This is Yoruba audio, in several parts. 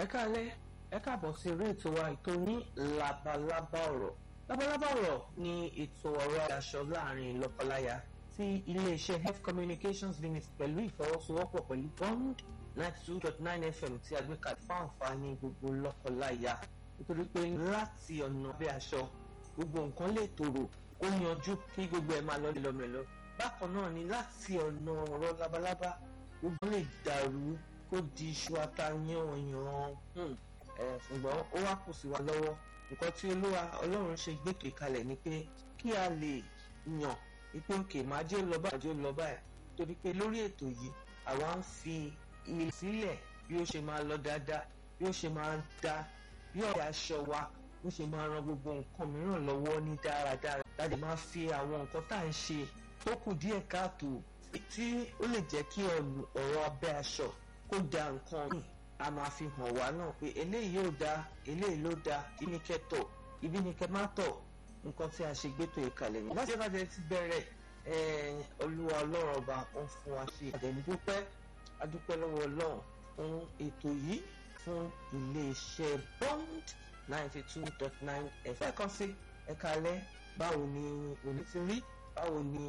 ẹ káalẹ́ ẹ káàbọ̀ sí eré ètò wa ètò ní labalábá ọ̀rọ̀ labalábá ọ̀rọ̀ ni ètò ọ̀rọ̀ aṣọ láàrin lọ́kọláya tí iléeṣẹ́ health communications limit pẹ̀lú ìfọwọ́sowọ́pọ̀ pẹ̀lú bond ninety two dot nine fm tí a gbé kalẹ̀ fún àǹfààní gbogbo lọ́kọláya nítorí pé láti ọ̀nà bí aṣọ gbogbo nǹkan lè tòrò ó yanjú kí gbogbo ẹ̀ máa lọ lọ́mọ̀lọ́ bákan náà ni láti ọ̀nà ọ̀rọ̀ labalábá gbogbo lè dàrú kó di iṣu atayanyan ṣùgbọ́n ó wá kù sí wa lọ́wọ́ nǹkan tí olúwa ọlọ́run ṣe gbètò ìkalẹ̀ ni pé kí a lè yàn wípé òkè máa jẹ́ lọ báyìí jẹ́ lọ báyìí torí pé lórí ètò yìí àwa ń fi ilé sílẹ̀ bí ó ṣe máa lọ dáadáa bí ó ṣe máa dá bí ọ̀rẹ́ aṣọ wa bó ṣe máa ran gbogbo nǹkan mìíràn lọ́wọ́ ní dáradára láti máa fi àwọn nǹkan tá à ń ṣe tó kù díẹ̀ káàtó tí ó lè jẹ́ kí ọ̀rọ̀ abẹ́ aṣọ kó da nǹkan míì a máa fi hàn wá náà pé eléyìí yóò da eléyìí ló da ibi ní kẹ́ tọ̀ ibi ní kẹ́ má tọ̀ nǹkan tí a ṣe gbétò ìkàlẹ̀ yìí. láti ẹ̀ka ti bẹ̀rẹ̀ olúwa ọlọ́run ọba ń fún wa ṣe àdẹ̀mídúpẹ́ adúpẹ́ lọ́wọ́ ọlọ́run fún ètò yìí fún iléeṣẹ́ bond ninety two dot nine ẹ̀fẹ́ kan sí ẹ̀ka alẹ́ báwo ni òní ti rí báwo ni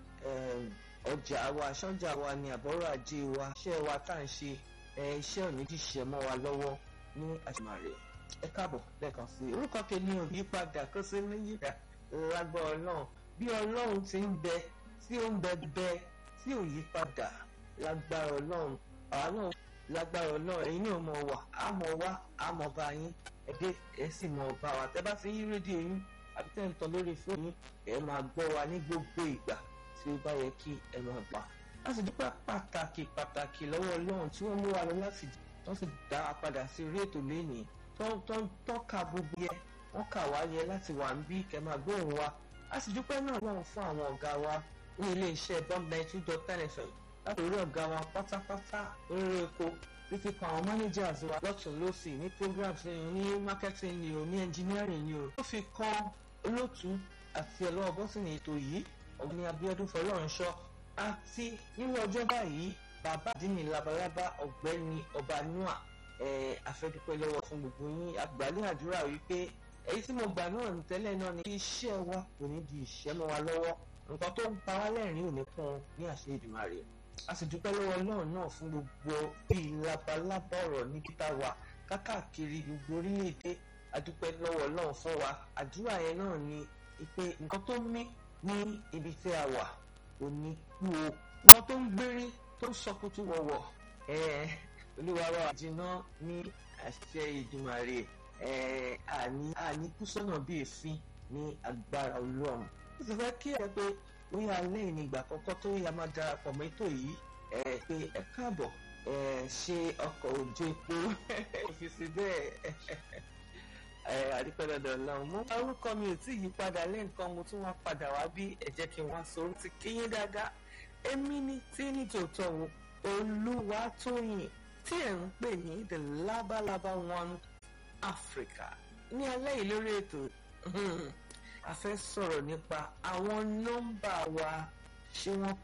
ọjà wa aṣọ́jà wa ni àbọ̀rọ̀ ajé wa iṣẹ́ wa tá à ń ṣe iṣẹ́ òní ti ṣe mọ́ wa lọ́wọ́ ní àṣìmàrè ẹ káàbọ̀ lẹ́ẹ̀kan sí i orúkọ kẹ́ni ò yí padà kó sí méjìlá lágbọ́ ọlọ́run bí ọlọ́run ti ń bẹ tí ó ń bẹ bẹ tí ò yí padà lágbára ọlọ́run àwa náà lágbára ọlọ́run ẹ̀yin náà mọ̀ wá àmọ̀ wá àmọ̀ bá yín ẹ̀dẹ́ ẹ̀ sì mọ̀ bá wa tẹ́ bá ti yí rédíò yín àbí tẹ́ ń tọ́ lórí fóònù ẹ̀ máa gbọ́ wa ní gbogbo ìgbà tí ó bá yẹ kí ẹ máa gbà a sì dúpẹ́ pàtàkì pàtàkì lọ́wọ́ ọlọ́run tí wọ́n mú wa lọ láti tó sì dá a padà sí orí ètò lẹ́nìí tó ka gbogbo yẹ wọ́n kà wá yẹ láti wà ń bí kẹ́ máa gbóhùn wa a sì dúpẹ́ náà lọ́run fún àwọn ọ̀gá wa ní ilé iṣẹ́ bomb ninety two dot ten fm láti orí ọ̀gá wa pátápátá lórí epo títí kan àwọn managers wa lọ́tún lọ́sì ní programs ní marketing ni o ní engineering ni o ó fi kan olóòtú àti ẹ̀lọ́wọ́ bọ́sìnì ètò yìí ọ̀gbìn Abíọ́dún Fọlọ́runṣọ́ àti nínú ọjọ́ báyìí bàbá àdínní labalábá ọ̀gbẹ́ni ọbanúà àfẹ́dúpẹ́ lọ́wọ́ fún gbogbo yín àgbàlẹ́ àdúrà wípé èyí tí mo gbà náà ní tẹ́lẹ̀ náà ni iṣẹ́ wa kò ní di ìṣẹ́ mọ́ wa lọ́wọ́ nǹkan tó ń pa wá lẹ́rìn ò ní kún ní àṣẹ Èdùmàrè a sì dúpẹ́ lọ́wọ́ náà náà fún gbogbo bíi labalábá ọ̀rọ̀ ní kíta wa kákàkiri gbogbo orílẹ̀-èdè adúpẹ́ lọ́wọ́ náà fún wa àdúrà yẹn náà ni pé nǹkan tó mí ní ibi tí a wà kò ní kú o wọn tó ń gbérí tó ń sọkútù wọ̀wọ̀ olúwa wa jìnnà ní àṣẹ ìdùmarè àní àní kú sọ́nà bíi èéfín ní agbára ọlọ́run ó sì fẹ́ kí ẹ pé bóyá alẹ́ ìní ìgbà àkọ́kọ́ tó yà máa darapọ̀ mọ́ ètò yìí pé ẹ káàbọ̀ ṣe ọkọ̀ òjò epo òfìsì bẹ́ẹ̀ àdìpẹ́dọ̀dọ̀ lọ́hùn mú. orúkọ mi ò tí ì yí padà lẹ́ǹkan mo tún wá padà wá bí ẹ jẹ́ kí n wá sọ ti kíyín dáadáa. èmi ni tí ní tòótọ́ wo Olúwatóyìn tí ẹ̀ ń pè ní the labalaba one Africa. ní alẹ́ yìí lórí ètò a fẹ́ sọ̀rọ̀ nípa àwọn nọ́mbà wa ṣé wọ́n